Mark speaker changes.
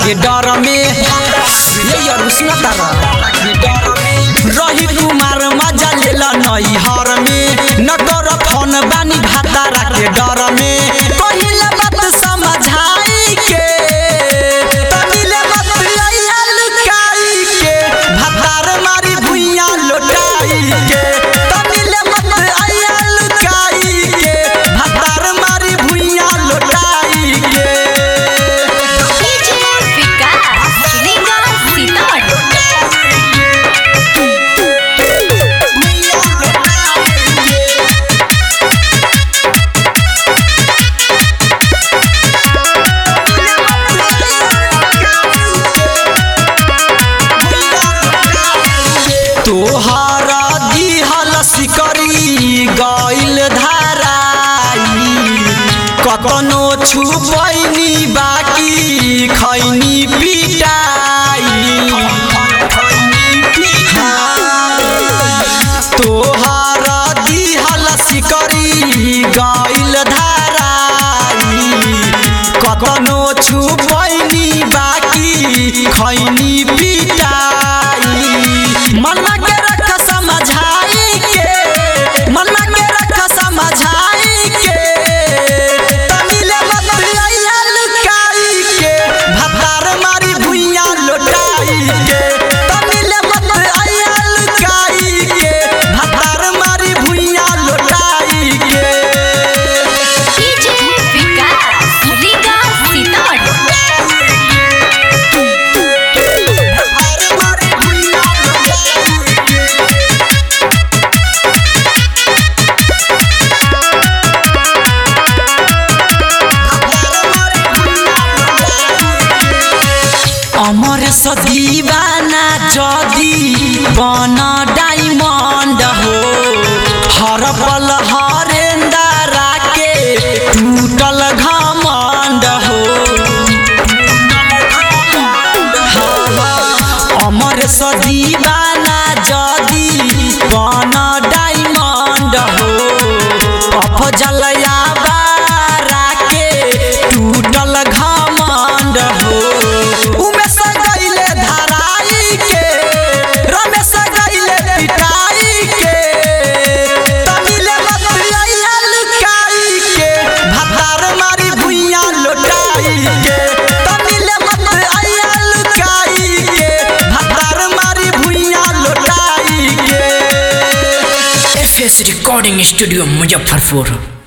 Speaker 1: के डर में ये यार सुना तारा रही कुमार मजा लेला नई हर में न कर फोन बानी भातारा के डर में पहिले बात समझाई के तमिले मत आइया लुकाई के भातार मारी भुइया लोटाई के तमिले मत आइया लुकाई के भातार मारी भुइया लोटाई के
Speaker 2: डीजे विकास रीगा सीतामढ़ी
Speaker 1: तोहरा दिहल सिकरी गइल धाराई कतनो छुपैनी बाकी खैनी पिटाई तोहरा दिहल सिकरी गइल धाराई कतनो छुपैनी बाकी खैनी पिटाई मनमा के रख समझाई के मनमा के रख समझाई के तमिले मत आइया लुकाई के भातार मारी भुइया लोटाई के तमिले मत आइया लुकाई के भातार मारी भुइया लोटाई के
Speaker 2: डीजे विकास रीगा सीतामढ़ी
Speaker 1: अमर सदीवाना जदी बन डायमंड हो हर पल हरेंदरा के टूटल घमंड हो अमर सदीवाना जदी बन डायमंड हो अफजलया बारा के टूटल घमंड हो उमेश गइले धराई के रमेश गइले पिटाई के तमिले मत आइया लुकाई के भातार मारी भुइया लोटाई के तमिले मत आइया लुकाई के भातार मारी भुइया लोटाई के
Speaker 3: F S recording studio Muzaffarpur